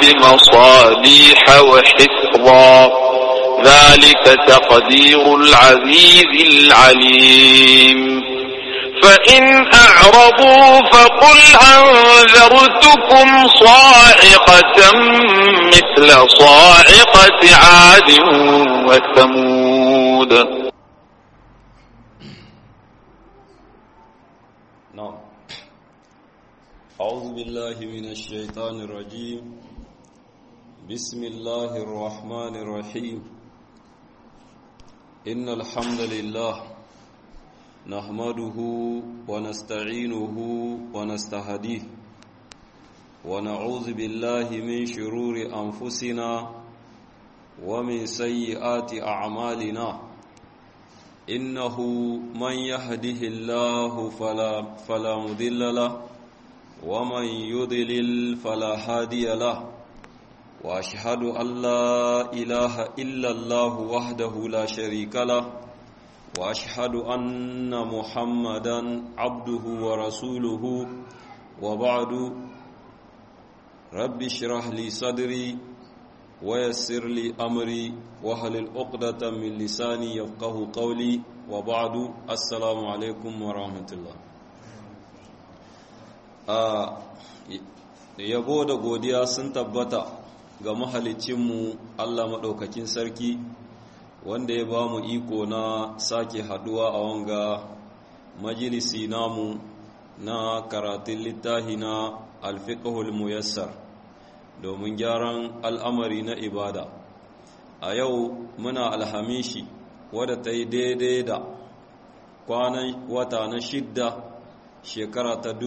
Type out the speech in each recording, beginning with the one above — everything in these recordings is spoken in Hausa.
مصاليح وحفظا ذلك تقدير العزيز العليم فإن أعرضوا فقل أنذرتكم صاعقة مثل صاعقة عاد وثمود نعم أعوذ بالله من الشيطان الرجيم بسم الله الرحمن الرحيم إن الحمد لله نحمده ونستعينه ونستهديه ونعوذ بالله من شرور أنفسنا ومن سيئات أعمالنا إنه من يهده الله فلا, فلا مضل له ومن يضلل فلا هادي له وأشهد أن لا إله إلا الله وحده لا شريك له واشهد ان محمدا عبده ورسوله وبعد رب اشرح لي صدري ويسر لي امري واحلل عقدة من لساني يفقه قولي وبعد السلام عليكم ورحمه الله yabo da godiya sun tabbata ga mahalicinmu Allah maɗaukakin sarki wanda ya ba mu iko na sake haduwa a wanga majalisi namu na karatun littahi na alfiqhul muyassar domin gyaran al'amari na ibada a yau muna alhamishi wadda ta yi daidai da kwanan wata na shidda shekara ta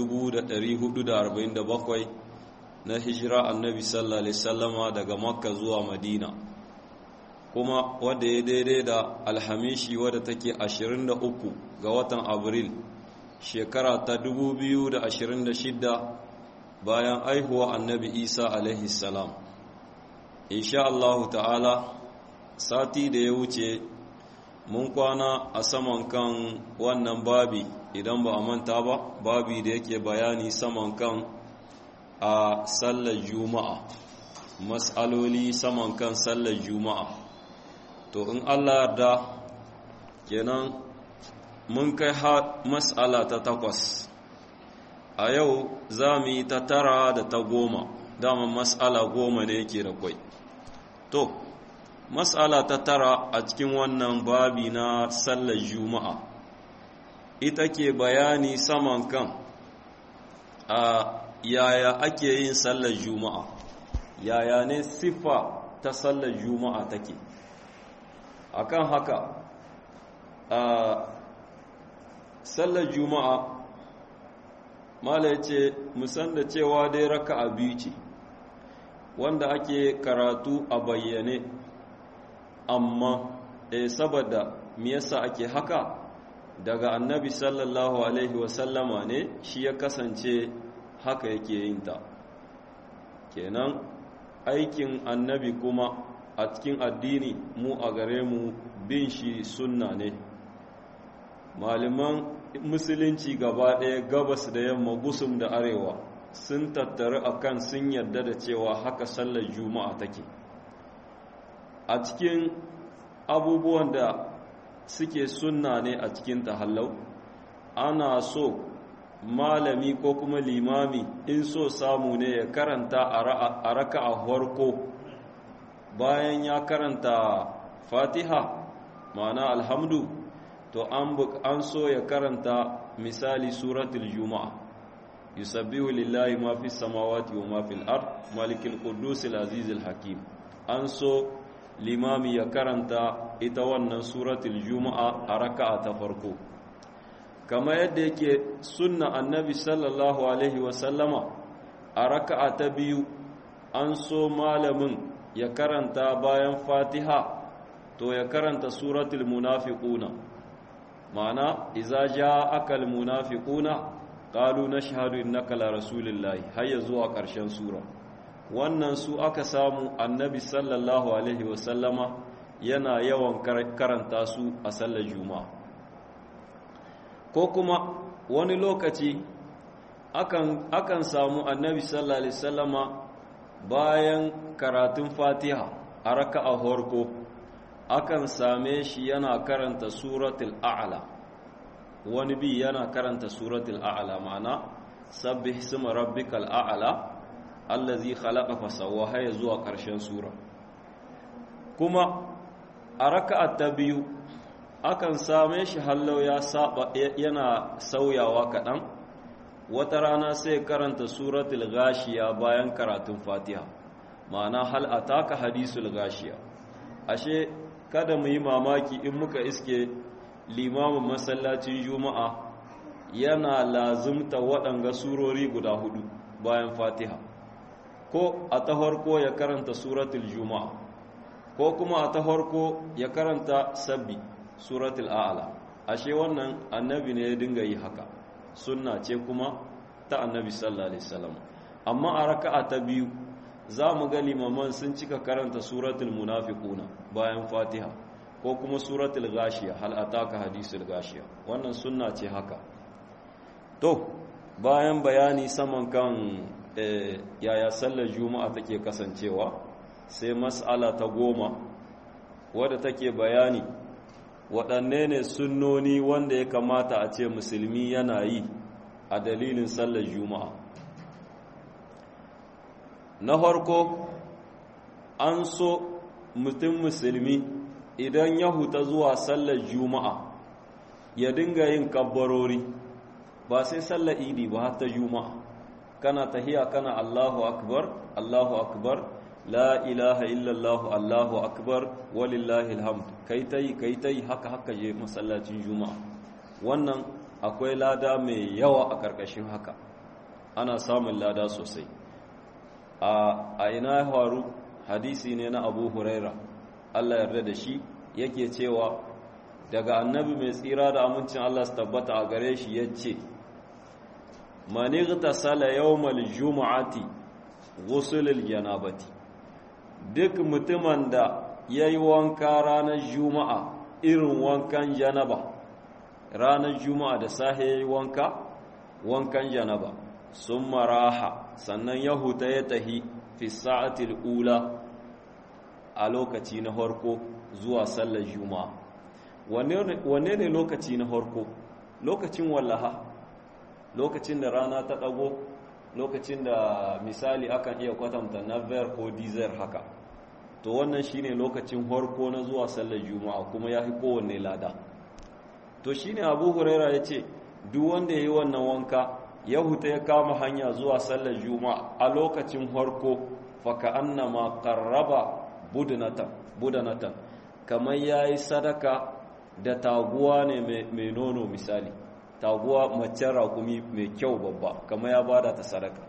1447 na hijira annabi sallallahu alaihi sallama daga makka zuwa madina kuma wadda ya daidai da alhamishi wadda take 23 ga watan abril shekara ta 2026 bayan aihuwa annabi isa alaihi salam insha Allahu ta'ala sati da ya wuce mun kwana a saman kan wannan babi idan ba a manta ba babi da yake bayani saman kan a sallar juma'a mas'aloli saman kan sallar juma'a to in Allah yarda kenan mun kai mas'ala ta takwas a yau za mu yi ta tara da ta goma dama mas'ala goma ne yake da kwai to mas'ala ta tara a cikin wannan babi na sallar juma'a ita ke bayani saman kan a yaya ake yin sallar juma'a yaya ne siffa ta sallar juma'a take akan haka a sallar juma'a mala ya ce musan da cewa dai raka a biyu ce wanda ake karatu a bayyane amma eh saboda me yasa ake haka daga annabi sallallahu alaihi wasallama ne shi ya kasance haka yake yin ta kenan aikin annabi kuma a cikin addini mu a gare mu bin shi sunna ne malaman musulunci gaba ɗaya gabas da yamma gusum da arewa sun tattaru akan sun yarda da cewa haka sallar juma'a take a cikin abubuwan da suke sunna ne a cikin tahallau ana so malami ko kuma limami in so samu ne ya karanta a raka a farko bayan ya karanta fatiha ma'ana alhamdu to an so ya karanta misali suratul juma'a yusabbihu lillahi ma fi samawati wa ma fil ard malikul quddus aziz hakim an so limami ya karanta ita wannan suratul juma'a a raka'a ta farko kama yadda yake sunna annabi sallallahu alaihi wa sallama a raka'a ta biyu an so malamin ya karanta bayan fatiha to ya karanta suratul munafiquna ma'ana iza ja'aka almunafiquna qalu nashhadu innaka la rasulillahi hayya zuwa ƙarshen sura wannan su aka samu annabi sallallahu alaihi wasallama yana yawan karanta su a sallar juma'a ko kuma wani lokaci akan akan samu annabi sallallahu alaihi wasallama bayan karatun fatiha a raka'a horko akan same shi yana karanta suratul a'la wani bi yana karanta suratul a'la ma'ana sabbih isma rabbikal a'la allazi khalaqa fa sawwa ya zuwa ƙarshen sura kuma a raka'a ta biyu akan same shi hallau ya saba yana sauyawa kaɗan wata rana sai karanta suratul gashiya bayan karatun fatiha ma'ana hal ataka hadisul gashiya ashe kada mu yi mamaki in muka iske limamin masallacin juma'a yana lazumta waɗanga surori guda hudu bayan fatiha ko a ta farko ya karanta suratul juma'a ko kuma a ta farko ya karanta sabbi suratul a'la ashe wannan annabi ne ya dinga yi haka sunna ce kuma ta annabi sallallahu alaihi wasallam amma a raka'a ta biyu za mu ga limaman sun cika karanta suratul munafiquna bayan fatiha ko kuma suratul gashiya hal ataka hadisul gashiya wannan sunna ce haka to bayan bayani saman kan yaya sallar juma'a take kasancewa sai mas'ala ta goma wadda take bayani waɗanne ne sunnoni wanda ya kamata a ce musulmi yana yi a dalilin sallar juma'a na farko an so mutum musulmi idan ya huta zuwa sallar juma'a ya dinga yin kabbarori ba sai sallar idi ba hatta juma'a kana tahiya kana allahu akbar allahu akbar la ilaha illallah allahu akbar walillahi alhamd kai tai kai tai haka haka je masallacin juma'a wannan akwai lada mai yawa a karkashin haka ana samun lada sosai a ina faru hadisi ne na abu huraira allah yarda da shi yake cewa daga annabi mai tsira da amincin allah su tabbata a gare shi ya ce manigta sala yawmal juma'ati ghusulul janabati duk mutumin da ya yi wanka ranar juma'a irin wankan janaba ranar juma'a da sahe ya yi wanka wankan janaba sun maraha sannan ya huta ya tahi fi sa'atil ula a lokaci na harko zuwa sallar juma'a wanne ne lokaci na harko lokacin wallaha lokacin da rana ta ɗago lokacin da misali akan iya kwatanta naver ko dizel haka to wannan shine lokacin harko na zuwa sallar juma'a kuma ya fi kowanne lada to shine abu huraira ya ce duk wanda ya yi wannan wanka ya huta ya kama hanya zuwa sallar juma'a a lokacin harko faka annama qarraba budanatan budanatan kamar yayi sadaka da taguwa ne mai nono misali taguwa macen raƙumi mai kyau babba kamar ya bada ta sadaka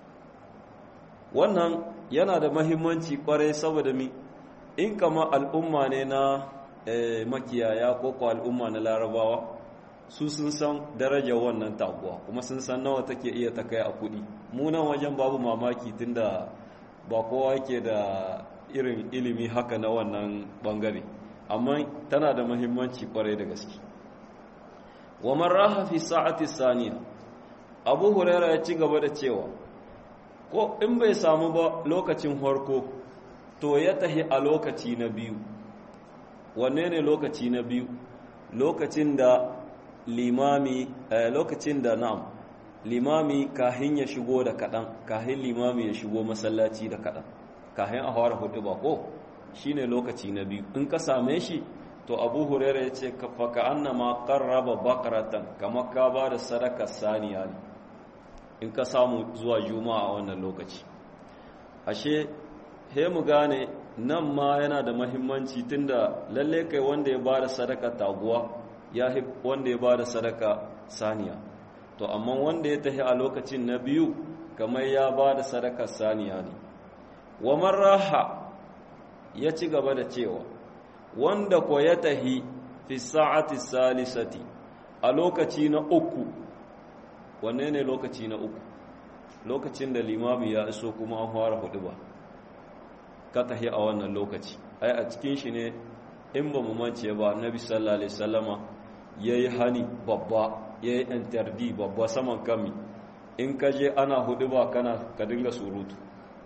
wannan yana da mahimmanci kwarai saboda mi in kama al'umma ne na makiyaya ko ko al'umma na larabawa su sun san darajar wannan taguwa kuma sun san nawa take iya ta kai a kudi munan wajen babu mamaki tunda ba kowa yake da irin ilimi haka na wannan bangare amma tana da mahimmanci kwarai da gaske wa man raha fi sa'ati saniya abu huraira ya ci gaba da cewa ko in bai samu ba lokacin harko to ya tahi a lokaci na biyu wanne ne lokaci na biyu lokacin da limami lokacin da na'am limami kahin ya shigo da kaɗan kahin limami ya shigo masallaci da kaɗan kahin a fara hudu ba ko shine lokaci na biyu in ka same shi to abu huraira ya ce faka annama qarraba bakaratan kamar ka ba da sadaka saniya ne in ka samu zuwa juma'a a wannan lokaci ashe he mu gane nan ma yana da mahimmanci tunda lalle kai wanda ya ba da sadaka taguwa ya wanda ya ba da sadaka saniya to amma wanda ya tahi a lokacin na biyu kamar ya ba da sadaka saniya ne wa marraha ya ci gaba da cewa wanda ko ya tahi fi sa'ati salisati a lokaci na uku wanne ne lokaci na uku lokacin da limami ya iso kuma an fara hudu ba ka tahi a wannan lokaci ai a cikin shi ne in ba mu mance ba annabi sallallahu alaihi wasallama yayi hani babba yayi interdi babba saman kami in ka je ana hudu ba kana ka dinga surutu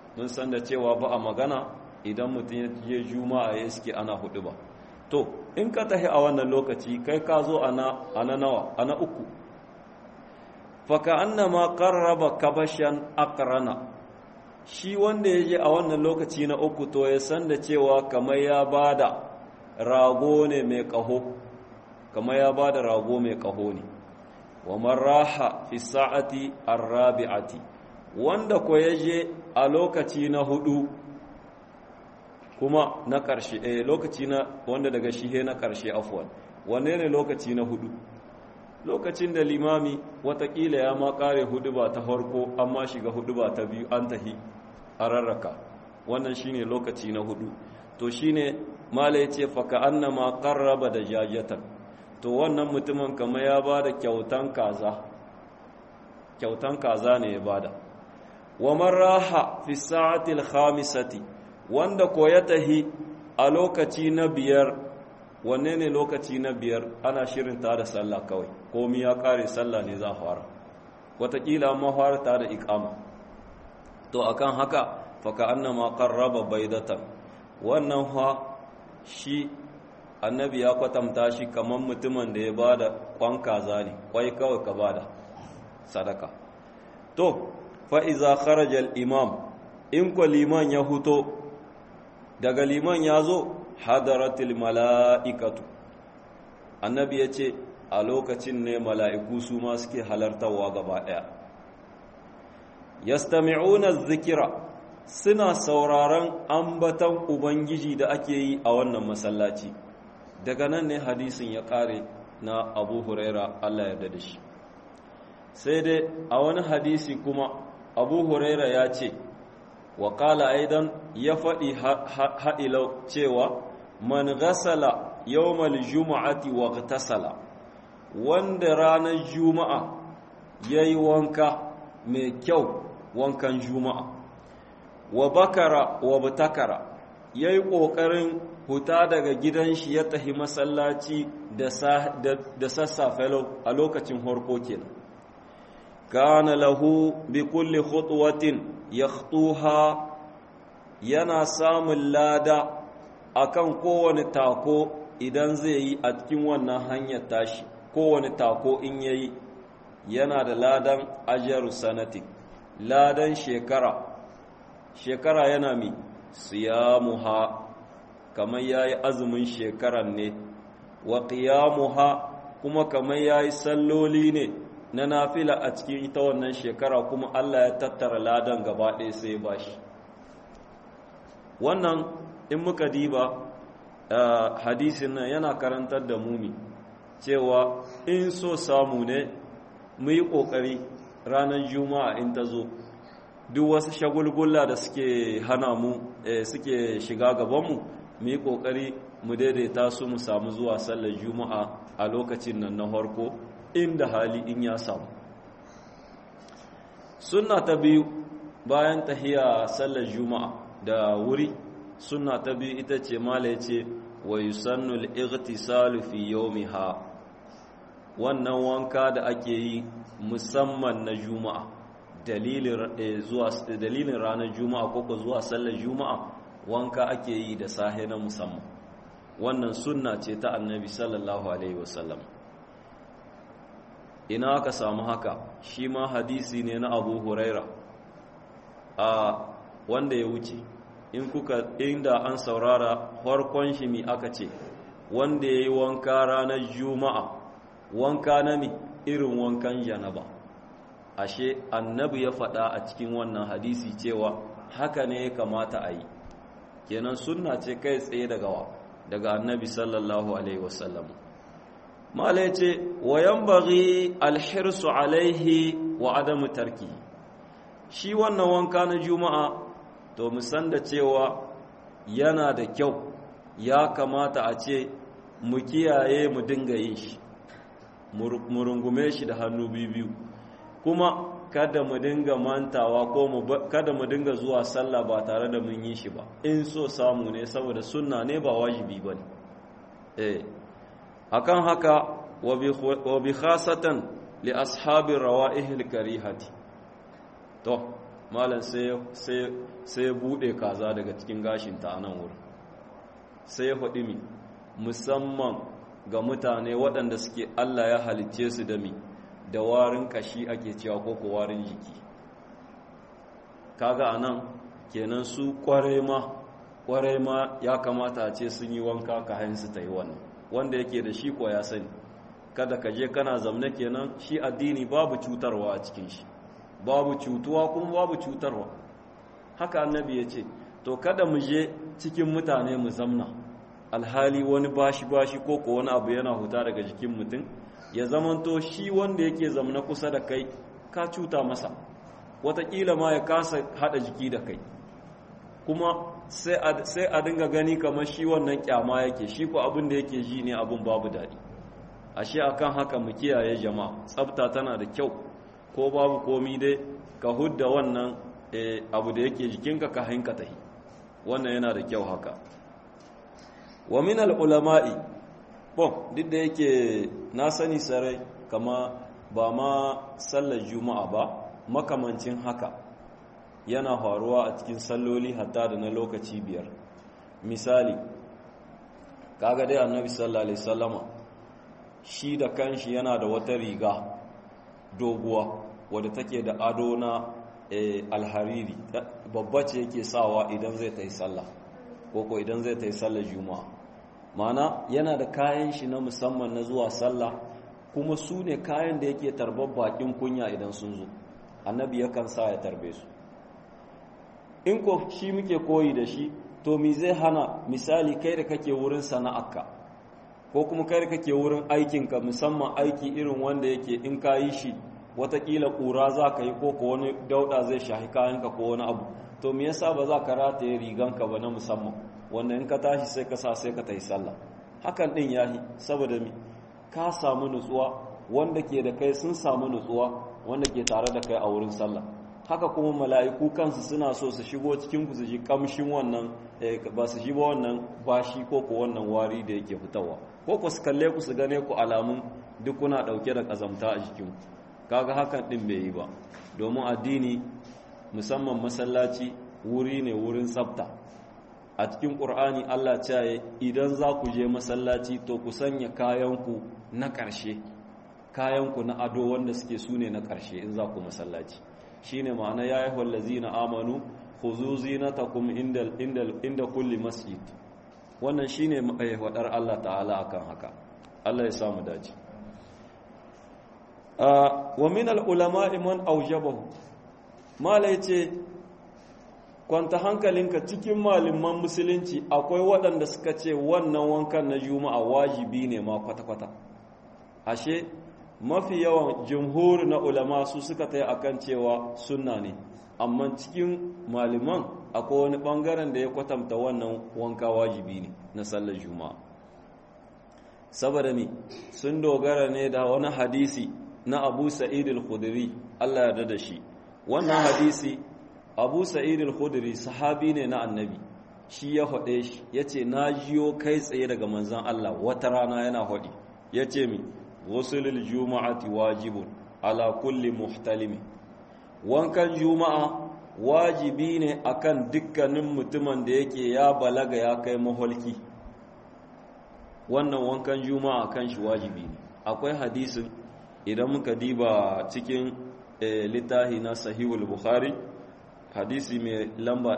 mun san da cewa ba a magana idan mutum ya je juma'a ya iske ana hudu ba to in ka tahi a wannan lokaci kai ka zo ana nawa ana uku faka annama qarraba kabashan aqrana shi wanda ya je a wannan lokaci na uku to ya san da cewa kamar ya bada rago ne mai kaho kamar ya bada rago mai kaho ne wa marraha fi sa'ati arrabi'ati wanda ko ya je a lokaci na hudu kuma na ƙarshe eh lokaci na wanda daga shihe na ƙarshe afwan wanne ne lokaci na hudu lokacin da limami watakila ya ma ƙare hudu ba ta farko amma shiga hudu ba ta biyu an tahi a rarraka wannan shine lokaci na hudu to shine mala yace fa ka annama qarraba da jajatan to wannan mutumin kamar ya bada kyautan kaza kyautan kaza ne ya bada wa man raha fi sa'ati al-khamisati wanda ko ya tahi a lokaci na biyar wanne ne lokaci na biyar ana shirin ta da sallah kawai komi ya kare sallah ne za fara watakila ma fara ta da ikama to akan haka faka annama qarraba baidatan wannan fa shi annabi ya kwatanta shi kaman mutumin da ya bada kwan kaza ne kwai kawai ka bada sadaka to fa iza kharaja al-imam in ko liman ya huto daga liman ya zo hadaratul mala'ikatu annabi ya ce a lokacin ne mala'iku su ma suke halartarwa gaba ɗaya yastami'una zikira suna sauraron ambatan ubangiji da ake yi a wannan masallaci daga nan ne hadisin ya ƙare na abu huraira allah yarda da shi sai dai a wani hadisi kuma abu huraira ya ce wa ƙala aidan ya faɗi ha'ilau cewa man gasala yawmal juma'ati wa tasala wanda ranar juma'a ya yi wanka mai kyau wankan juma'a wa bakara wa butakara ya yi ƙoƙarin huta daga gidan shi ya tahi masallaci da sassafe a lokacin harko kenan kana lahu bi kulli khutwatin yakhtuha yana samun lada akan kowane tako idan zai yi a cikin wannan hanyar tashi kowane tako in yayi yana da ladan ajaru sanatik ladan shekara shekara yana mi siyamuha kamar yayi azumin shekaran ne wa qiyamuha kuma kamar yayi salloli ne na nafila a cikin ita wannan shekara kuma Allah ya tattara ladan gaba ɗaya sai ba shi wannan in muka diba hadisin nan yana karantar da mumi cewa in so samu ne mu yi ƙoƙari ranar juma'a in ta zo duk wasu shagulgula da suke hana mu suke shiga gabanmu mu yi ƙoƙari mu daidaita su mu samu zuwa sallar juma'a a lokacin nan na farko inda hali in ya samu sunna ta biyu bayan tahiya sallar juma'a da wuri sunna ta biyu ita ce mala ce wa yusannu al-ightisalu fi yawmiha wannan wanka da ake yi musamman na juma'a dalilin zuwa dalilin ranar juma'a ko ko zuwa sallar juma'a wanka ake yi da sahe na musamman wannan sunna ce ta annabi sallallahu alaihi wasallam ina aka samu haka shi ma hadisi ne na abu huraira a wanda ya wuce in kuka inda an saurara farkon shi mi aka ce wanda ya yi wanka ranar juma'a wanka na mi irin wankan janaba ashe annabi ya faɗa a cikin wannan hadisi cewa haka ne ya kamata a yi kenan sunna ce kai tsaye daga wa daga annabi sallallahu alaihi wasallam mala ya ce wayan bari alhirsu alaihi wa adamu tarki shi wannan wanka na juma'a to musan da cewa yana da kyau ya kamata a ce mu kiyaye mu dinga yin shi mu rungume shi da hannu biyu kuma kada mu dinga mantawa ko kada mu dinga zuwa sallah ba tare da mun yi shi ba in so samu ne saboda sunna ne ba wajibi ba ne eh akan haka wa bi khasatan li ashabi rawa'ihil karihati to malam sai ya buɗe kaza daga cikin gashinta a nan wurin sai ya faɗi mi musamman ga mutane waɗanda suke Allah ya halicce su da mi da warin kashi ake cewa ko ko warin jiki kaga anan kenan su kware ma kware ma ya kamata a ce sun yi wanka ka hain su ta yi wannan wanda yake da shi ko ya sani kada ka je kana zamne kenan shi addini babu cutarwa a cikin shi babu cutuwa kuma babu cutarwa haka annabi ya ce to kada mu je cikin mutane mu zamna alhali wani bashi bashi ko ko wani abu yana huta daga jikin mutum ya zamanto shi wanda yake zamna kusa da kai ka cuta masa watakila ma ya kasa hada jiki da kai kuma sai a dinga gani kamar shi wannan kyama yake shi ko abin da yake ji ne abin babu daɗi ashe akan haka mu kiyaye jama'a tsafta tana da kyau ko babu komi dai ka hudda wannan abu da yake jikinka ka hanka tahi wannan yana da kyau haka wa min ulama'i bon duk da yake na sani sarai kama ba ma sallar juma'a ba makamancin haka yana faruwa a cikin salloli hatta da na lokaci biyar misali kaga dai annabi sallallahu alaihi wasallama shi da kanshi yana da wata riga doguwa wadda take da ado na alhariri babba ce yake sawa idan zai ta yi sallah ko ko idan zai ta yi sallah juma'a mana yana da kayan shi na musamman na zuwa sallah kuma su ne kayan da yake tarbar bakin kunya idan sun zo annabi yakan sa ya tarbe su in ko shi muke koyi da shi to mi zai hana misali kai da kake wurin sana'arka ko kuma kai da kake wurin aikinka musamman aiki irin wanda yake in ka yi shi watakila ƙura za ka yi ko ko wani dauɗa zai shahi kayanka ko wani abu to me yasa ba za ka rataye riganka ba na musamman wanda in ka tashi sai ka sa sai ka ta yi sallah hakan ɗin ya yi saboda mi ka samu nutsuwa wanda ke da kai sun samu nutsuwa wanda ke tare da kai a wurin sallah haka kuma mala'iku kansu suna so su shigo cikin ku su ji kamshin wannan ba su ji ba wannan bashi ko ko wannan wari da yake fitowa ko ku su kalle ku su gane ku alamun duk kuna dauke da kazamta a jikin kaga hakan din bai yi ba domin addini musamman masallaci wuri ne wurin tsafta a cikin qur'ani Allah ce idan za ku je masallaci to ku sanya kayanku na ƙarshe kayanku na ado wanda suke sune na ƙarshe in za ku masallaci shine ma'ana ya yi wallazina amanu khuzu zinatakum inda inda inda kulli masjid wannan shine wadar Allah ta'ala akan haka Allah ya samu dace wa min al-ulama man awjabahu mala yace kwanta hankalinka cikin malaman musulunci akwai waɗanda suka ce wannan wankan na juma'a wajibi ne ma kwata-kwata ashe mafi yawan jumhur na ulama su suka ta yi akan cewa sunna ne amma cikin malaman akwai wani ɓangaren da ya kwatanta wannan wanka wajibi ne na sallar juma'a saboda ne sun dogara ne da wani hadisi na abu sa'id al-khudri Allah ya da shi wannan hadisi abu sa'id al-khudri sahabi ne na annabi shi ya faɗe shi ya ce na jiyo kai tsaye daga manzan Allah wata rana yana faɗi ya ce mi wasulul juma'ati wajibun ala kulli muhtalimi wankan juma'a wajibi ne akan dukkanin mutumin da yake ya balaga ya kai maholki wannan wankan juma'a kan shi wajibi ne akwai hadisin idan muka diba cikin littahi na sahihul bukhari hadisi mai lamba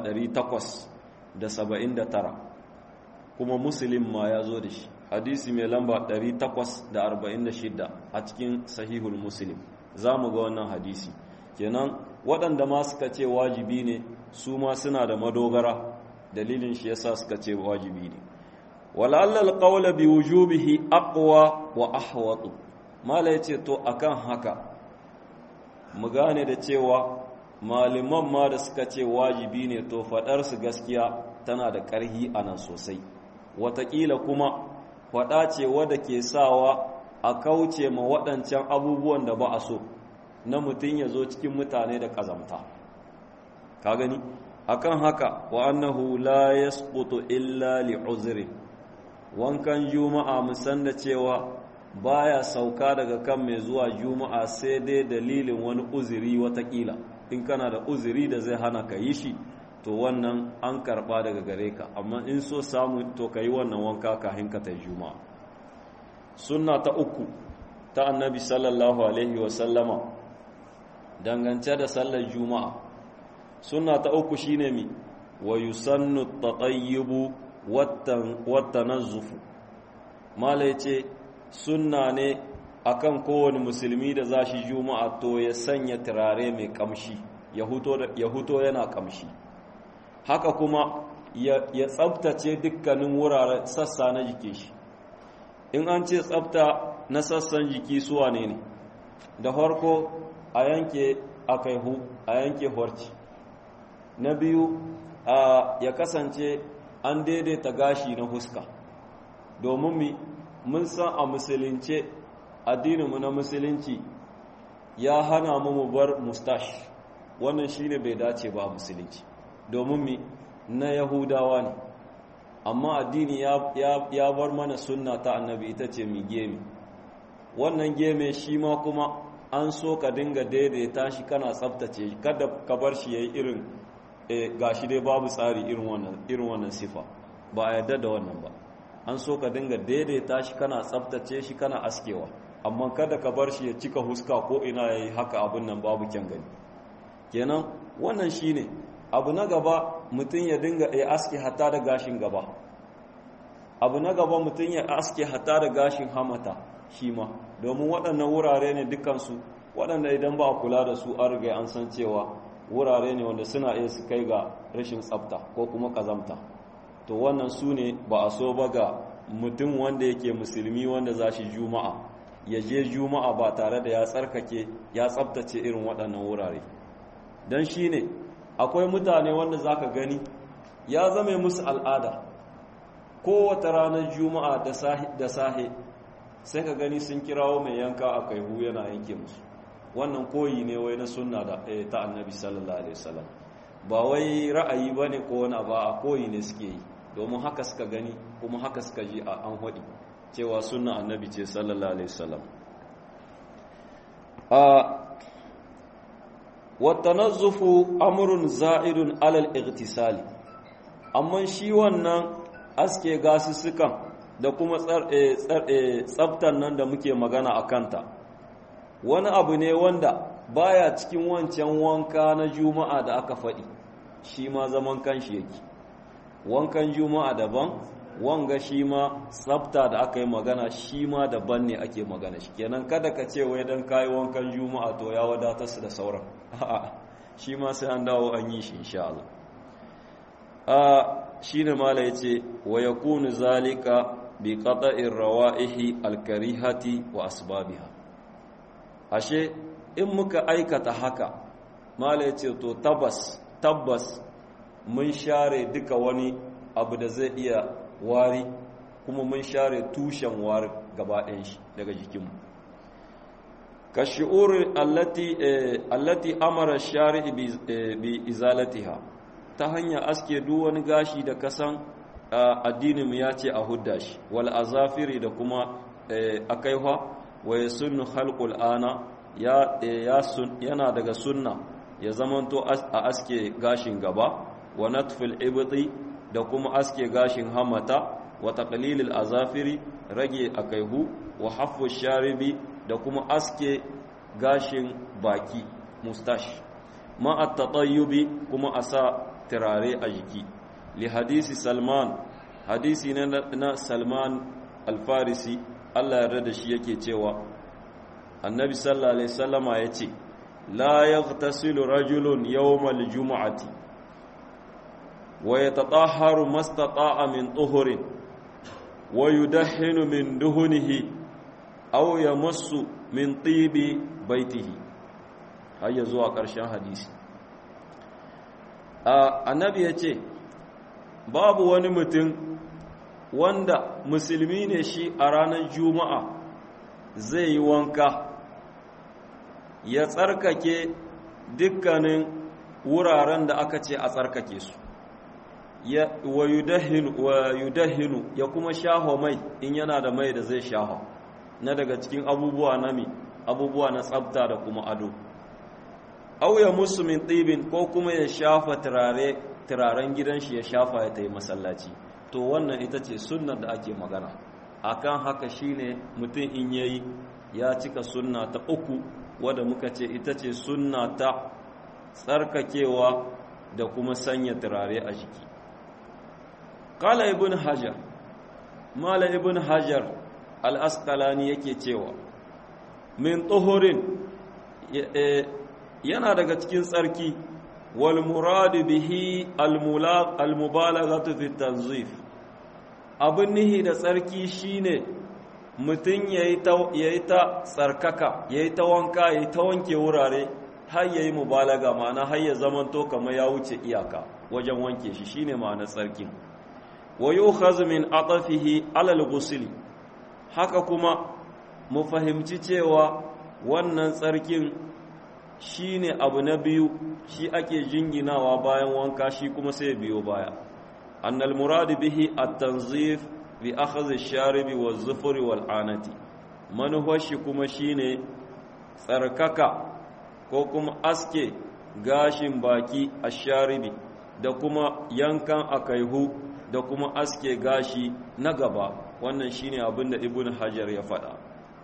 879 kuma muslim ma ya zo da shi hadisi mai lamba 846 a cikin sahihul muslim za mu ga wannan hadisi kenan waɗanda ma suka ce wajibi ne su ma suna da madogara dalilin shi yasa suka ce wajibi ne wala'allal qawla bi wujubihi aqwa wa ahwatu mala yace to akan haka mu gane da cewa maliman ma da suka ce wajibi ne to fadar su gaskiya tana da ƙarhi anan sosai watakila kuma fada ce wadda ke sawa a kauce ma waɗancan abubuwan da ba a so na mutum ya zo cikin mutane da ƙazamta ka gani akan haka wa annahu la yasqutu illa li uzri wankan juma'a musan da cewa baya sauka daga kan mai zuwa juma'a sai dai dalilin wani uzuri watakila in kana da uzuri da zai hana ka yi shi to wannan an karba daga gare ka amma in so samu to ka yi wannan wanka kafin ka ta juma'a sunna ta uku ta annabi sallallahu alaihi wasallama dangance da sallar juma'a sunna ta uku shine mi wa yusannu tatayyibu wattanazzufu mala yace sunna ne akan kowane musulmi da za shi juma'a to ya sanya turare mai kamshi ya huto yana kamshi haka kuma ya tsabtace dukkanin wuraren sassa na jiki shi in an ce tsabta na sassan jiki suwa ne ne da farko a yanke akaihu a yanke horci na biyu ya kasance an daidaita gashi na huska domin mi mun san a musulunce addininmu na musulunci ya hana mu mu bar mustash wannan shine bai dace ba a musulunci domin mi na yahudawa ne amma addini ya bar mana sunna ta annabi ita ce mi gemi wannan geme shi ma kuma an so ka dinga daidaita shi kana tsabtace kada ka bar shi yayi irin gashi dai babu tsari irin wannan irin wannan sifa ba a yarda da wannan ba an so ka dinga daidaita shi kana tsabtace shi kana askewa amma kada ka bar shi ya cika huska ko ina yayi haka abin nan babu kyan gani kenan wannan shine abu na gaba mutum ya dinga ya aske hatta da gashin gaba abu na gaba mutum ya aske hatta da gashin hamata shi ma domin waɗannan wurare ne dukansu waɗanda idan ba a kula da su an riga an san cewa wurare ne wanda suna iya su kai ga rashin tsafta ko kuma kazamta to wannan su ne ba a so ba ga mutum wanda yake musulmi wanda za shi juma'a ya je juma'a ba tare da ya tsarkake ya tsaftace irin waɗannan wurare don shi ne akwai mutane wanda za ka gani ya zame musu al'ada kowace ranar juma'a da sahe sai ka gani sun kirawo mai yanka a kaihu yana yanke musu wannan koyi ne wai na sunna da ta annabi sallallahu alaihi wasallam ba wai ra'ayi bane ko wani ba a koyi ne suke yi domin haka suka gani kuma haka suka ji a an hadi cewa sunna annabi ce sallallahu alaihi wasallam a watanazzufu amrun za'irun alal igtisali amma shi wannan aske gasussukan da kuma tsaftan nan da muke magana a kanta wani abu ne wanda baya cikin wancan wanka na juma'a da aka faɗi shi ma zaman kanshi yake wankan juma'a daban wanga shi ma tsafta da aka yi magana shi ma daban ne ake magana shi kenan kada ka ce wai dan kayi wankan juma'a to ya wadatar su da sauran a'a shi ma sai an dawo an yi shi insha Allah a shine mala yace wa yakunu zalika bi qata'ir rawa'ihi al-karihati wa asbabiha ashe in muka aikata haka mala yace to tabbas tabbas mun share duka wani abu da zai iya wari kuma mun share tushen wari gaba ɗayan shi daga jikinmu ka shi'ur allati allati amara shari'i bi izalatiha ta hanyar aske duk wani gashi da kasan addinin mu ya ce a hudda shi wal azafiri da kuma akaiha wa yasunnu khalqul ana ya yana daga sunna ya zamanto a aske gashin gaba wa natfil ibti da kuma aske gashin hamata wa taqlilil azafiri rage akaihu wa haffu sharibi da kuma aske gashin baki mustash ma at-tatayyubi kuma asa turare a jiki li hadisi salman hadisi na salman al-farisi Allah yarda da shi yake cewa annabi sallallahu alaihi wasallama yace la yaghtasilu rajulun yawmal jumu'ati ويتطهر ما استطاع من طهر ويدهن من دهنه أو يمس من طيب بيته هيا زوا ƙarshen hadisi annabi ya ce babu wani mutum wanda musulmi ne shi a ranar juma'a zai yi wanka ya tsarkake dukkanin wuraren da aka ce a tsarkake su wa yudahinu ya kuma shaho mai in yana da mai da zai shaho na daga cikin abubuwa na mi abubuwa na tsabta da kuma ado auya musu min ɗibin ko kuma ya shafa turaren gidan shi ya shafa ya ta yi masallaci to wannan ita ce sunnar da ake magana akan haka shine mutum in yayi ya cika sunna ta uku wadda muka ce ita ce sunna ta tsarkakewa da kuma sanya turare a jiki kala ibn hajar mala ibn hajar al-asqalani yake cewa min tuhurin yana daga cikin tsarki wal muradu bihi al mubalaghatu fi tanzif abin nihi da tsarki shine mutum yayi ta yayi ta tsarkaka yayi ta wanka yayi ta wanke wurare har yayi mubalaga ma'ana har ya zamanto kamar ya wuce iyaka wajen wanke shi shine ma'anar tsarkin wa yukhadhu min atafihi ala al haka kuma mu fahimci cewa wannan tsarkin shi ne abu na biyu shi ake jinginawa bayan wanka shi kuma sai biyo baya annal muradu bihi at-tanzif bi akhdhi ash-sharibi waz-zufri wal-anati manuhar shi kuma shine tsarkaka ko kuma aske gashin baki ash-sharibi da kuma yankan akaihu da kuma aske gashi na gaba wannan shine abin da ibn hajar ya faɗa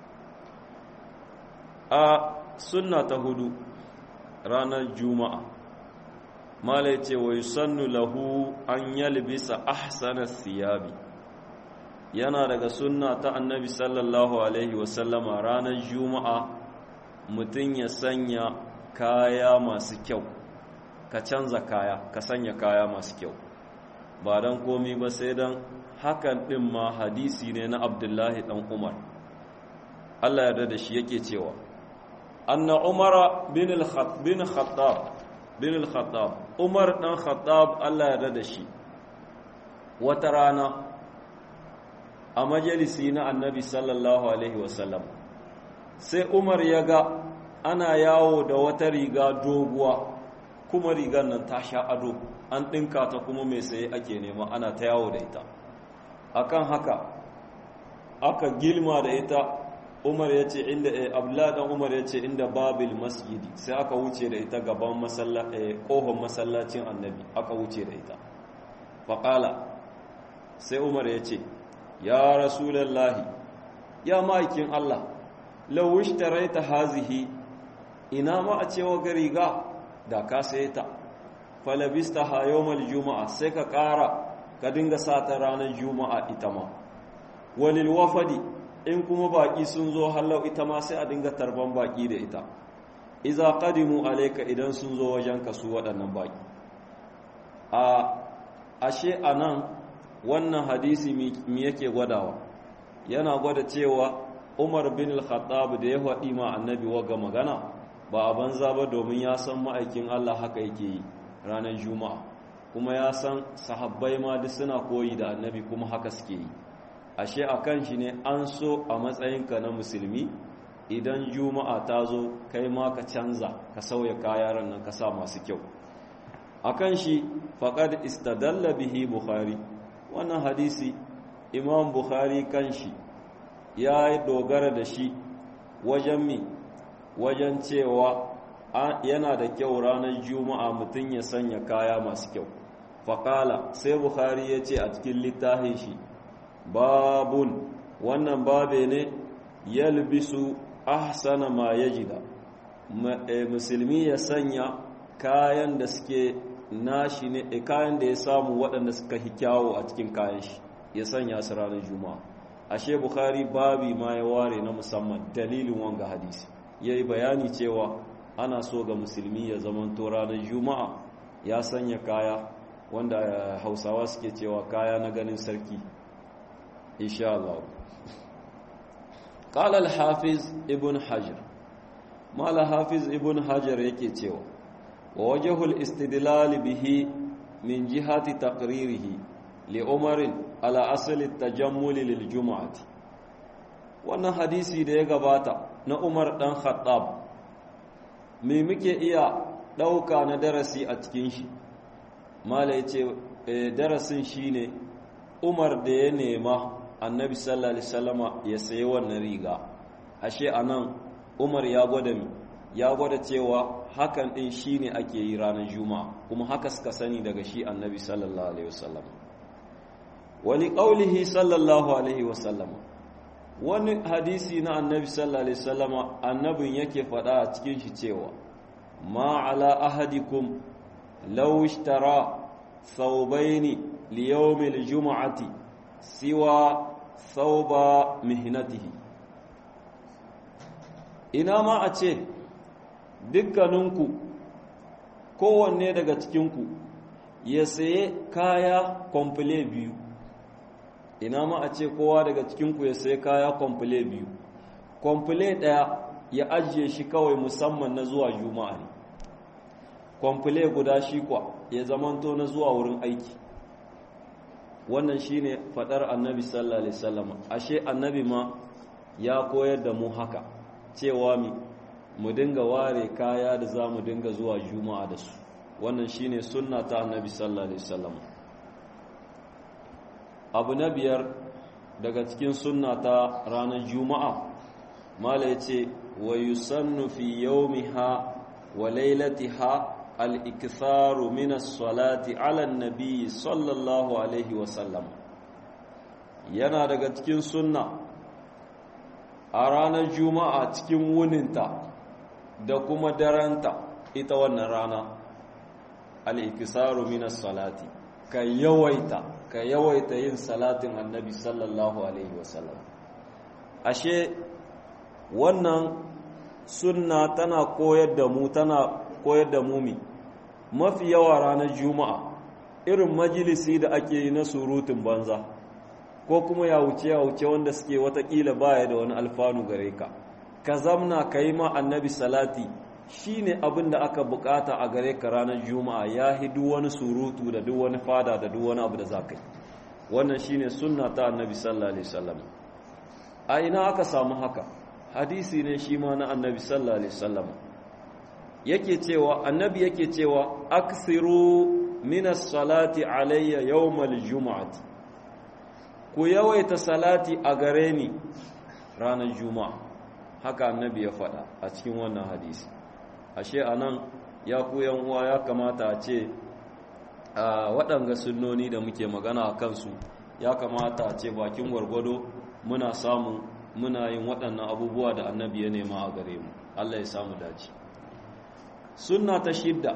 a sunna ta hudu ranar juma'a mala ce wa yusannu lahu an yalbisa ahsana siyabi yana daga sunna ta annabi sallallahu alaihi wasallama ranar juma'a mutum ya sanya kaya masu kyau ka canza kaya ka sanya kaya masu kyau ba don komi ba sai don hakan ɗin ma hadisi ne na abdullahi ɗan umar allah yarda da shi yake cewa anna umara bin al-khattab bin al-khattab umar ɗan khattab allah yarda da shi wata rana a majalisi na annabi sallallahu alaihi wasallam sai umar ya ga ana yawo da wata riga doguwa kuma rigar nan ta sha ado an ɗinka ta kuma mai saye ake nema ana ta yawo da ita akan haka aka gilma da ita umar ya ce inda abladan umar ya ce inda babil masjidi sai aka wuce da ita gaban ƙohon masallacin annabi aka wuce da ita faƙala sai umar ya ce ya rasulallahi ya ma'aikin allah lawish taraita hazihi ina ma a cewa ga riga da ka saye ta falabista ha yawmal juma'a sai ka ƙara ka dinga sata ranar juma'a ita ma walil wafadi in kuma baƙi sun zo hallau ita ma sai a dinga tarban baƙi da ita iza qadimu alayka idan sun zo wajen ka su waɗannan baƙi a ashe anan wannan hadisi mi yake gwadawa yana gwada cewa Umar bin al-Khattab da ya faɗi ma annabi waga magana ba a banza ba domin ya san ma'aikin Allah haka yake yi ranar juma'a kuma ya san sahabbai ma duk suna koyi da annabi kuma haka suke yi ashe a kan shi ne an so a matsayinka na musulmi idan juma'a ta zo kai ma ka canza ka sauya kayaran nan ka sa masu kyau a kan shi faƙad istadalla bihi bukhari wannan hadisi imam bukhari kan shi ya yi dogara da shi wajen mi wajen cewa yana da kyau ranar juma'a mutum ya sanya kaya masu kyau faƙala sai bukhari ya ce a cikin littafin shi babun wannan babe ne yalbisu ahsana ma yajida musulmi ya sanya kayan da suke nashi ne kayan da ya samu waɗanda suka hi kyawo a cikin kayan shi ya sanya su ranar juma'a ashe bukhari babi ma ya ware na musamman dalilin wanga hadisi ya yi bayani cewa ana so ga musulmi ya zamanto ranar juma'a ya sanya kaya wanda hausawa suke cewa kaya na ganin sarki insha Allah qala al-hafiz ibn hajar mala hafiz ibn hajar yake cewa wa wajhul istidlal bihi min jihati taqririhi li umar ala asl at-tajammul lil jum'ati wannan hadisi da ya gabata na umar dan khattab me muke iya dauka na darasi a cikin shi mala yace darasin shine umar da ya nema annabi sallallahu alaihi wasallama ya sayi wannan riga ashe anan umar ya gwada mi ya gwada cewa hakan din shine ake yi ranar juma'a kuma haka suka sani daga shi annabi sallallahu alaihi wasallam wali qaulihi sallallahu alaihi wasallam wani hadisi na annabi sallallahu alaihi wasallam annabin yake faɗa a cikin shi cewa ma ala ahadikum law ishtara thawbaini li yawmil jum'ati siwa thawba mihnatihi ina ma a ce dukkaninku kowanne daga cikinku ya saye kaya kwamfule biyu ina ma a ce kowa daga cikinku ya saye kaya kwamfule biyu kwamfule ɗaya ya ajiye shi kawai musamman na zuwa juma'a ne kwamfule guda shi kwa ya zamanto na zuwa wurin aiki wannan shine fadar annabi sallallahu alaihi wasallam ashe annabi ma ya koyar da mu haka cewa mi mu dinga ware kaya da za mu dinga zuwa juma'a da su wannan shine sunna ta annabi sallallahu alaihi wasallam abu na biyar daga cikin sunna ta ranar juma'a mala yace wa yusannu fi yawmiha wa lailatiha al-iktharu min as-salati ala an-nabi sallallahu alaihi wasallam yana daga cikin sunna a ranar juma'a cikin wuninta da kuma daranta ita wannan rana al'ikisaru minas salati ka yawaita ka yawaita yin salatin annabi sallallahu alaihi wasallam ashe wannan sunna tana koyar da mu tana koyar da mu mi mafi yawa ranar juma'a irin majalisi da ake yi na surutun banza ko kuma ya wuce ya wuce wanda suke watakila baya da wani alfanu gare ka ka zamna ka yi ma annabi salati shi ne abin da aka bukata a gare ka ranar juma'a ya hi duk wani surutu da duk wani fada da duk wani abu da za ka yi wannan shi ne sunna ta annabi sallallahu alaihi wasallam a ina aka samu haka hadisi ne shi ma na annabi sallallahu alaihi wasallam yake cewa annabi yake cewa aksiru minas salati alayya yawmal juma'ati ku yawaita salati a gare ni ranar juma'a haka annabi ya faɗa a cikin wannan hadisi ashe anan ya ku uwa ya kamata a ce a waɗanga sunnoni da muke magana a kansu ya kamata a ce bakin gwargwado muna samun muna yin waɗannan abubuwa da annabi ya nema a gare mu Allah ya samu dace sunna ta shidda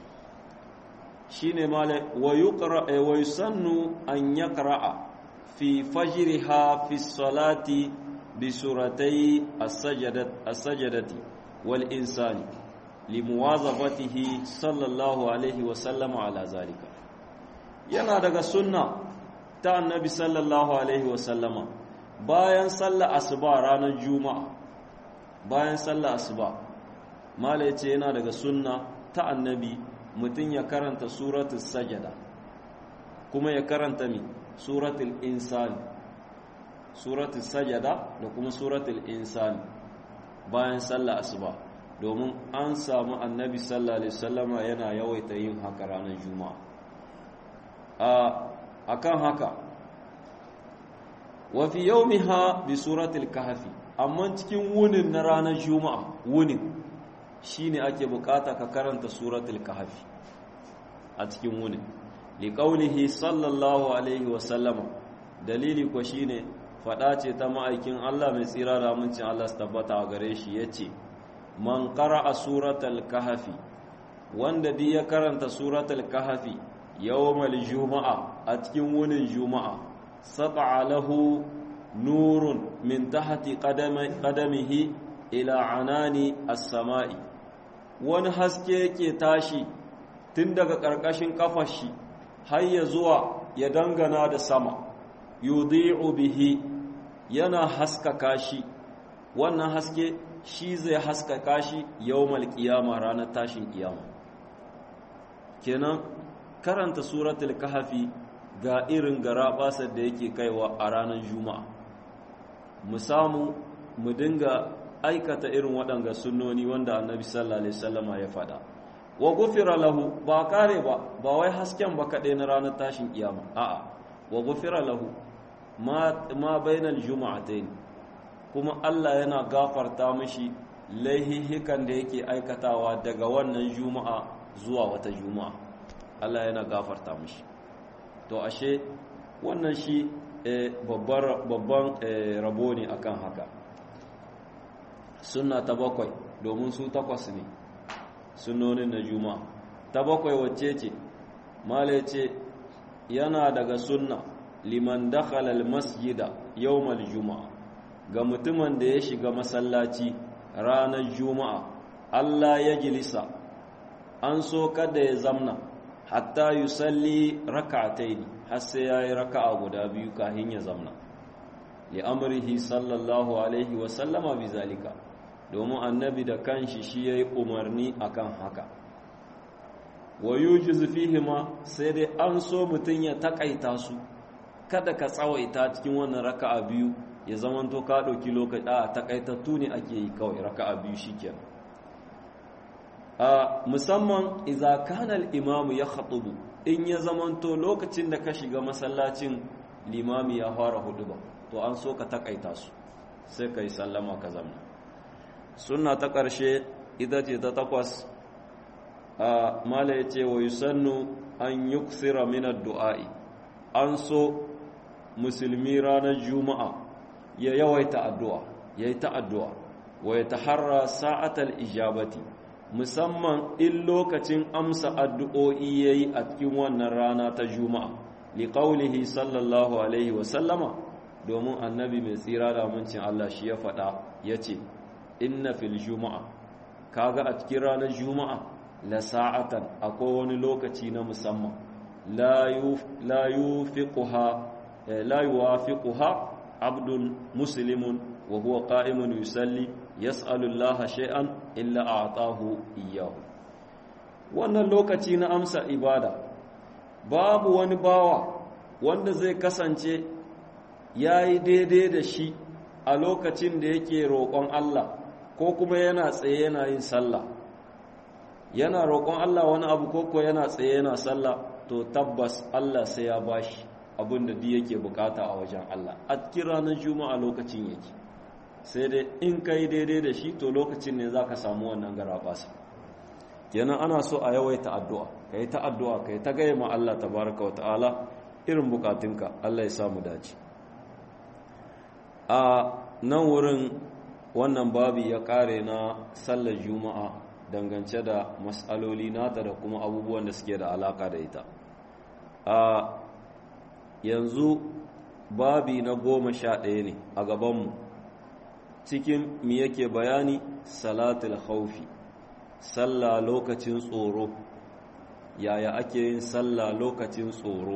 shine mala wa yuqra wa yusannu an yaqra'a fi fajriha fi salati bi suratai as-sajdati wal insani limuwazafatihi sallallahu alaihi wa sallama ala zalika yana daga sunna ta annabi sallallahu alaihi wa sallama bayan sallar asuba ranar juma'a bayan sallar asuba mala yace yana daga sunna ta annabi mutum ya karanta suratul sajada kuma ya karanta mi suratul insani suratul sajada da kuma suratul insani bayan sallar asuba domin an samu annabi sallallahu alaihi wasallama yana yawaita yin haka ranar juma'a a kan haka wa fi yawmiha bi suratul kahfi amma cikin wunin na ranar juma'a wunin shine ake bukata ka karanta suratul kahfi a cikin wunin liqaulihi sallallahu alaihi wasallama dalili ko shine fada ce ta ma'aikin Allah mai tsira da amincin Allah su tabbata a gare shi yace man qara'a suratul kahfi wanda di ya karanta suratul kahfi yawmal juma'a a cikin wunin juma'a sata'a lahu nurun min tahti qadamihi ila anani as-sama'i wani haske yake tashi tun daga ƙarƙashin kafar shi har ya zuwa ya dangana da sama yudhi'u bihi yana haskaka shi wannan haske shi zai haskaka shi yawmal qiyama ranar tashin kiyama kenan karanta suratul kahfi ga irin garabasar da yake kaiwa a ranar juma'a mu samu mu dinga aikata irin waɗanga sunnoni wanda annabi sallallahu alaihi wasallama ya faɗa wa gufira lahu ba kare ba ba wai hasken ba kaɗai na ranar tashin kiyama a'a wa gufira lahu ma ma bainal juma'atayn kuma Allah yana gafarta mishi laihihikan da yake aikatawa daga wannan juma'a zuwa wata juma'a Allah yana gafarta mishi to ashe wannan shi babban rabo ne akan haka sunna ta bakwai domin su takwas ne sunnonin na juma'a ta bakwai wacce ce mala ce yana daga sunna liman dakhala almasjida yawmal juma'a ga mutumin da ya shiga masallaci ranar juma'a Allah ya gilisa an so kada ya zamna hatta yusalli rak'atayn har sai yayi raka'a guda biyu kafin ya zamna li amrihi sallallahu alaihi wa sallama bizalika domin annabi da kanshi shi yayi umarni akan haka wa yujizu fihima sai dai an so mutun ya takaita su kada ka tsawaita cikin wannan raka'a biyu ya zamanto ka ɗauki lokaci a takaitattu ne ake yi kawai raka'a biyu shikenan a musamman idza kana al-imam ya khatubu in ya zamanto lokacin da ka shiga masallacin limami ya fara huduba to an so ka takaita su sai kai sallama ka zamna sunna ta ƙarshe ita ce ta takwas a mala ya ce wa yusannu an yuksira min ad-du'a'i an so musulmi ranar juma'a ya yawaita addu'a ya yi ta addu'a wa ya taharra sa'atal ijabati musamman in lokacin amsa addu'o'i ya yi a cikin wannan rana ta juma'a liƙaulihi sallallahu alaihi wasallama domin annabi mai tsira da amincin Allah shi ya faɗa ya ce inna fil juma'a kaga a cikin ranar juma'a la sa'atan akwai wani lokaci na musamman la yufiquha لا يوافقها عبد مسلم وهو قائم يصلي يسأل الله شيئا إلا أعطاه إياه wannan lokaci na amsa ibada babu wani bawa wanda zai kasance ya yi daidai da shi a lokacin da yake roƙon Allah ko kuma yana tsaye yana yin sallah yana roƙon Allah wani abu ko ko yana tsaye yana sallah to tabbas Allah sai ya bashi abin da yake bukata a wajen Allah a cikin ranar juma'a lokacin yake sai dai in ka yi daidai da shi to lokacin ne za ka samu wannan garabasa kenan ana so a yawaita addu'a ka yi ta addu'a ka yi ta gaya ma Allah tabaraka wa ta'ala irin bukatunka Allah ya samu dace a nan wurin wannan babi ya kare na sallar juma'a dangance da matsaloli nata da kuma abubuwan da suke da alaka da ita a yanzu babi na goma sha ɗaya ne a gabanmu cikin mi yake bayani salatul khawfi sallah lokacin tsoro yaya ake yin sallah lokacin tsoro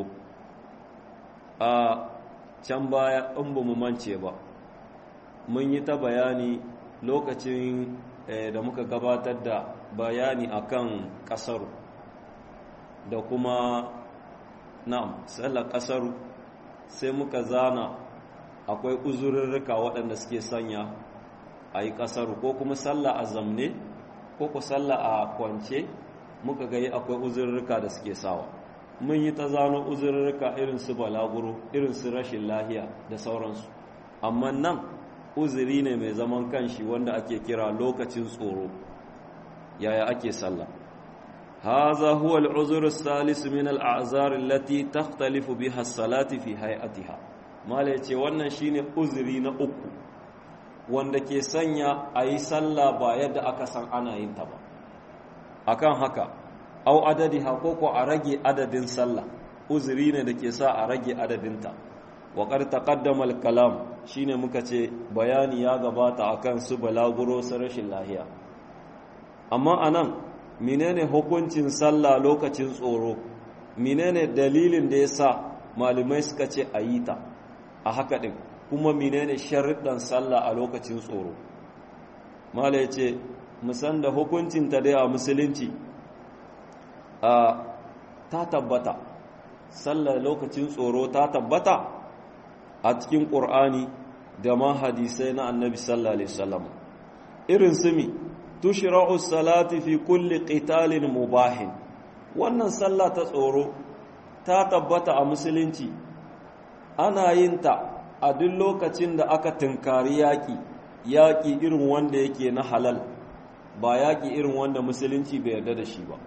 a can baya in ba mu mance ba mun yi ta bayani lokacin da muka gabatar da bayani akan ƙasar da kuma na'am sallar ƙasar sai muka zana akwai uzurrurruka waɗanda suke sanya a yi ƙasar ko kuma sallah a zamne ko ku sallah a kwance muka gai akwai uzurrurruka da suke sawa mun yi ta zano uzurrurruka irin su balaguro irin su rashin lahiya da sauransu amma nan uzuri ne mai zaman kanshi wanda ake kira lokacin tsoro yaya ake sallah هذا هو العذر الثالث من الأعذار التي تختلف بها الصلاة في هيئتها ما ليتي wannan shine uzuri na uku wanda ke sanya ayi sallah ba yadda aka san ana yin ta ba akan haka au adadiha ko ko a rage adadin sallah uzuri ne da ke sa a rage adadinta wa qad taqaddama al-kalam shine muka ce bayani ya gabata akan su balaguro su rashin lahiya amma anan menene hukuncin sallah lokacin tsoro menene dalilin da yasa malamai suka ce a yi ta a haka din kuma menene sharuɗan sallah a lokacin tsoro mala ya ce musan da hukuncin ta dai a musulunci a ta tabbata sallah lokacin tsoro ta tabbata a cikin ƙur'ani da ma hadisai na annabi sallallahu alaihi wasallam irin su mi tushra'u salati fi kulli qitalin mubahin wannan sallah ta tsoro ta tabbata a musulunci ana yin ta a duk lokacin da aka tunkari yaƙi yaƙi irin wanda yake na halal ba yaƙi irin wanda musulunci bai yarda da shi ba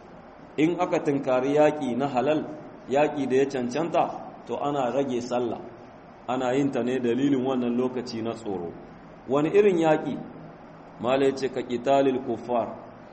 in aka tunkari yaƙi na halal yaƙi da ya cancanta to ana rage sallah ana yin ta ne dalilin wannan lokaci na tsoro wani irin yaƙi mala ce ka ƙitalil kuffar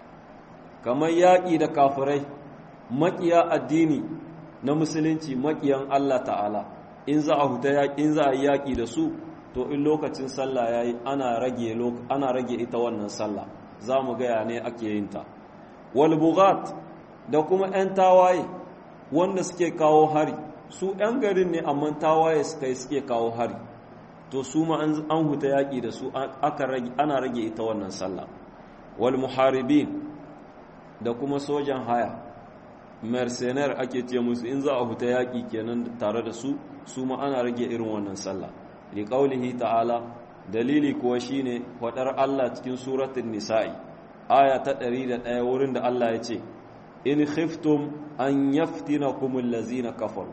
kamar yaƙi da kafirai maƙiya addini na musulunci maƙiyan Allah ta'ala in za a huta yaƙi in za a yi yaƙi da su to in lokacin sallah yayi ana rage ana rage ita wannan sallah za mu gaya ne ake yin ta wal bughat da kuma 'yan tawaye wanda suke kawo hari su 'yan garin ne amma tawaye suka yi suke kawo hari to su ma an huta yaƙi da su ana rage ita wannan sallah wal muharibin da kuma sojan haya mercenaire ake ce musu in za a huta yaƙi kenan tare da su su ma ana rage irin wannan sallah liqaulihi ta'ala dalili kuwa shine faɗar Allah cikin suratul nisa'i aya ta 101 wurin da Allah ya ce in khiftum an yaftinakum allazina kafaru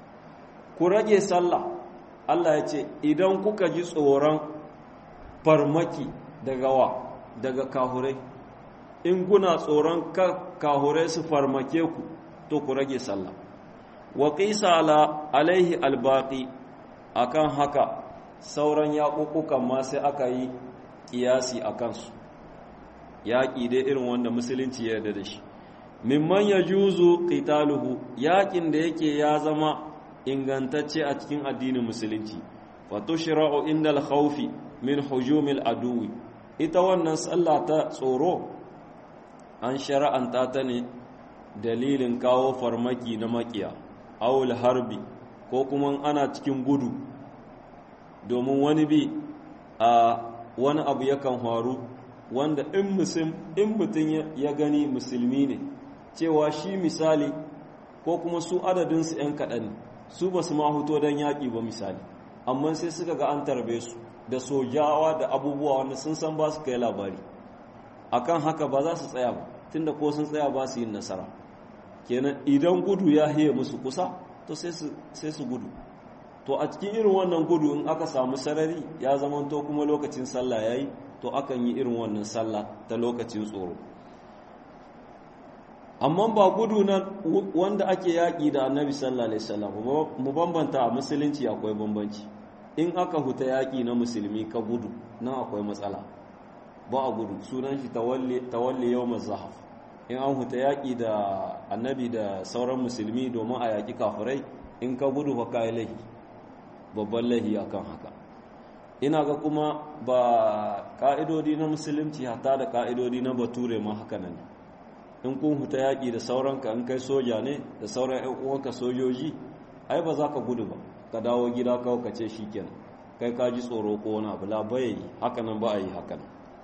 ku rage sallah Allah ya ce idan kuka ji tsoron farmaki daga wa daga kahurai in kuna tsoron kahurai su farmake ku to ku rage sallah wa qisa ala alaihi albaqi akan haka sauran yaƙuƙukan ma sai aka yi ƙiyasi a kansu yaƙi dai irin wanda musulunci ya yarda da shi mimman ya juzu qitaluhu yaƙin da yake ya zama ingantacce a cikin addinin musulunci wa tushra'u indal khawfi min hujumil aduwi ita wannan sallah ta tsoro an shara'anta ta ne dalilin kawo farmaki na makiya awul harbi ko kuma ana cikin gudu domin wani bi a wani abu yakan faru wanda in mutum ya gani musulmi ne cewa shi misali ko kuma su adadinsu 'yan kaɗan ne su ba su mahuto don yaƙi ba misali amma sai suka ga an tarbe su da sojawa da abubuwa wanda sun san ba su kai labari akan haka ba za su tsaya ba tunda ko sun tsaya ba su yin nasara kenan idan gudu ya hiye musu kusa to sai su gudu to a cikin irin wannan gudu in aka samu sarari ya zama to kuma lokacin sallah yayi to akan yi irin wannan sallah ta lokacin tsoro amma ba gudu na wanda ake yaƙi da annabi sallallahu alaihi wasallam mu bambanta a musulunci akwai bambanci in aka huta yaƙi na musulmi ka gudu nan akwai matsala ba a gudu sunan shi tawalli yawm zahaf in an huta yaƙi da annabi da sauran musulmi domin a yaƙi kafirai in ka gudu fa kai lahi babban lahi akan haka ina ga kuma ba ka'idodi na musulunci hata da ka'idodi na bature ma haka nan in kun huta yaƙi da sauranka in kai soja ne da sauran ƴan uwanka sojoji ai ba za ka gudu ba ka dawo gida kawai ka ce shikenan kai ka ji tsoro ko wani abu la bai haka nan ba a yi haka nan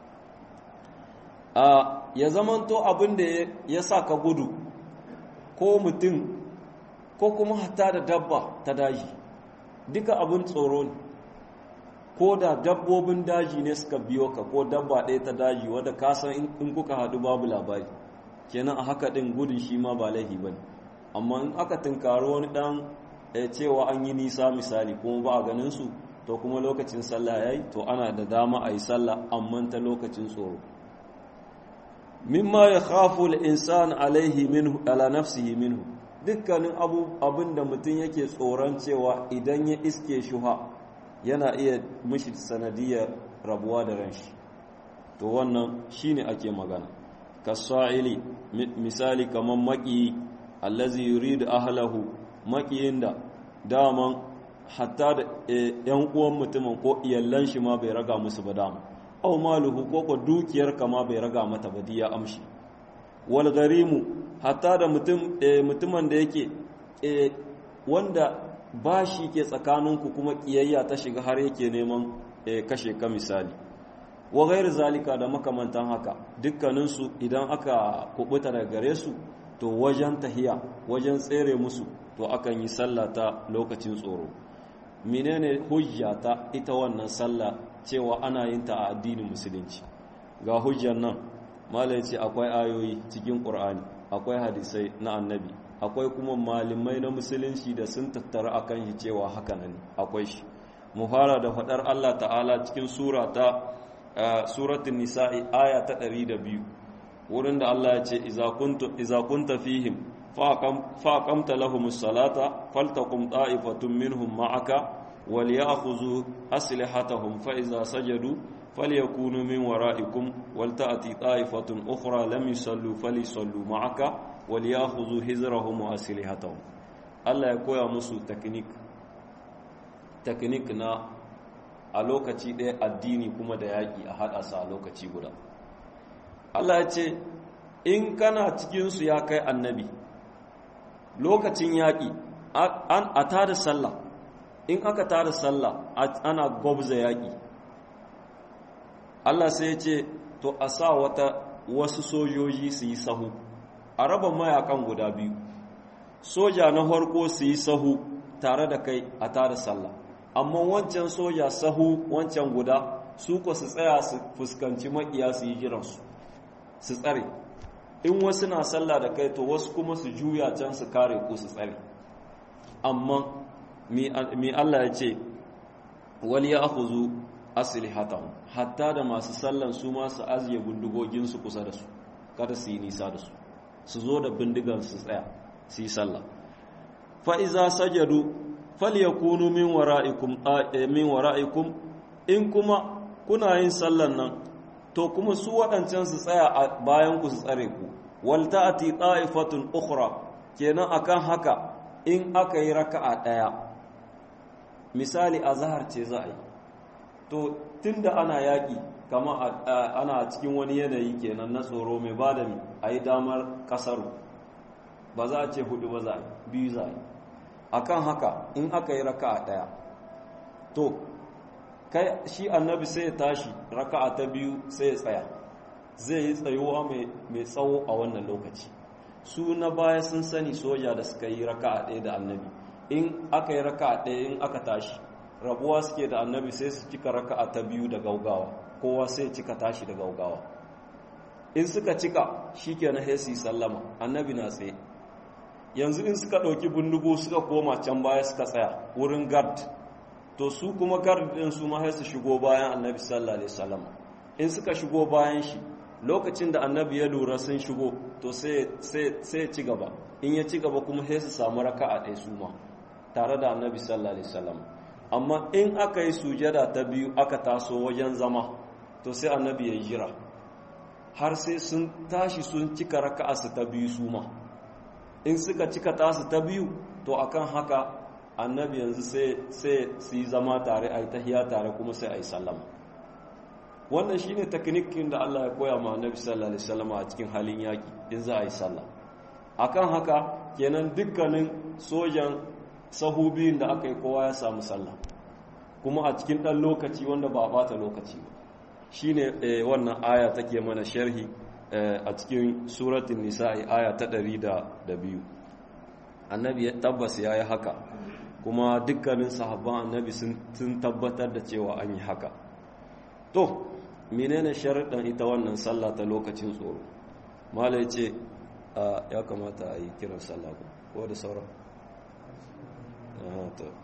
a ya zamanto abin da ya sa ka gudu ko mutum ko kuma hata da dabba ta daji duka abin tsoro ne ko da dabbobin daji ne suka biyo ka ko dabba ɗaya ta daji wadda ka san in kuka haɗu babu labari kenan a haka ɗin gudun shi ma ba laifi ba ne amma in aka tunkari wani ɗan cewa an yi nisa misali kuma ba a ganin su to kuma lokacin sallah ya yi to ana da dama a yi sallah amma ta lokacin tsoro mimma ya khafu al-insan alaihi minhu ala nafsihi minhu dukkanin abin da mutum yake tsoron cewa idan ya iske shuha yana iya mishi sanadiyar rabuwa da ranshi to wannan shine ake magana kasa'ili misali kaman maki allazi yuridu ahlahu makiyin da daman hatta da yan uwan mutumin ko iyallan shi ma bai raga musu ba dama aw maluhu ko ko dukiyar kama bai raga mata ba diya amshi wal garimu hatta da mutum mutumin da yake wanda bashi ke tsakaninku kuma kiyayya ta shiga har yake neman kashe ka misali wa ghairu zalika da makamantan haka dukkaninsu idan aka kubuta daga gare su to wajen tahiya wajen tsere musu to akan yi sallah ta lokacin tsoro menene hujja ta ita wannan sallah cewa ana yin ta a addinin musulunci ga hujjar nan malai ce akwai ayoyi cikin qur'ani akwai hadisai na annabi akwai kuma malamai na musulunci da sun tattara akan shi cewa haka nan akwai shi mu fara da faɗar Allah ta'ala cikin sura ta suratul nisa'i aya ta 102 wurin da Allah ya ce iza kuntu iza kunta fihim fa aqamta lahumus salata faltaqum ta'ifatun minhum ma'aka وليأخذوا أسلحتهم فإذا سجدوا فليكونوا من ورائكم ولتأتي طائفة أخرى لم يصلوا فليصلوا معك وليأخذوا حذرهم وأسلحتهم الله يقول musu teknik teknik na a lokaci ɗaya addini kuma da yaƙi a haɗa sa a lokaci guda Allah ya ce in kana cikinsu ya kai annabi lokacin yaƙi a tada sallah in aka tada sallah ana gwabza yaƙi Allah sai ya ce to a sa wata wasu sojoji su yi sahu a raba mayakan guda biyu soja na farko su yi sahu tare da kai a tada sallah amma wancan soja sahu wancan guda su ko su tsaya su fuskanci maƙiya su yi jiransu su tsare in wasu na sallah da kai to wasu kuma su juya can su kare ku su tsare amma mi Allah ya ce wal ya akhuzu aslihatahum hatta da masu sallan su ma su aziye bindigogin su kusa da su kada su yi nisa da su su zo da bindigan su tsaya su yi sallah fa iza sajadu falyakunu min wara'ikum min wara'ikum in kuma kuna yin sallan nan to kuma su waɗancan su tsaya a bayan ku su tsare ku wal ta'ati ta'ifatun ukhra kenan akan haka in aka yi raka'a ɗaya misali azhar ce za a yi to tunda ana yaƙi kama ana cikin wani yanayi kenan na tsoro mai ba da mi a yi damar ƙasaru ba za a ce hudu ba za a biyu za a yi akan haka in aka yi raka'a ɗaya to kai shi annabi sai ya tashi raka'a ta biyu sai ya tsaya zai yi tsayuwa mai tsawo a wannan lokaci su na baya sun sani soja da suka yi raka'a ɗaya da annabi in aka yi raka'a ɗaya in aka tashi rabuwa suke da annabi sai su cika raka'a ta biyu da gaugawa kowa sai cika tashi da gaugawa in suka cika shi ke na hesi sallama annabi na tsaye yanzu in suka ɗauki bindigo suka koma can baya suka tsaya wurin gard to su kuma gard ɗin su ma su shigo bayan annabi sallallahu alaihi wasallam in suka shigo bayan shi lokacin da annabi ya lura sun shigo to sai ya ci gaba in ya ci gaba kuma sai su samu raka'a ɗaya su ma tare da annabi sallallahu alaihi wasallam amma in aka yi sujada ta biyu aka taso wajen zama to sai annabi ya jira har sai sun tashi sun cika raka'a su ta biyu su ma in suka cika tasu ta biyu to akan haka annabi yanzu sai sai su yi zama tare a yi tahiya tare kuma sai a yi sallama wannan shine taknikin da Allah ya koya ma annabi sallallahu alaihi wasallam a cikin halin yaki in za a yi sallah akan haka kenan dukkanin sojan sahubin da aka yi kowa ya samu sallah kuma a cikin ɗan lokaci wanda ba a bata lokaci ba shine wannan aya take mana sharhi a cikin suratun nisa'i aya ta ɗari da biyu annabi ya tabbas ya yi haka kuma dukkanin sahabban annabi sun tabbatar da cewa an yi haka to menene sharaɗin ita wannan sallah ta lokacin tsoro mala ya ce ya kamata a yi kiran sallah ko da sauran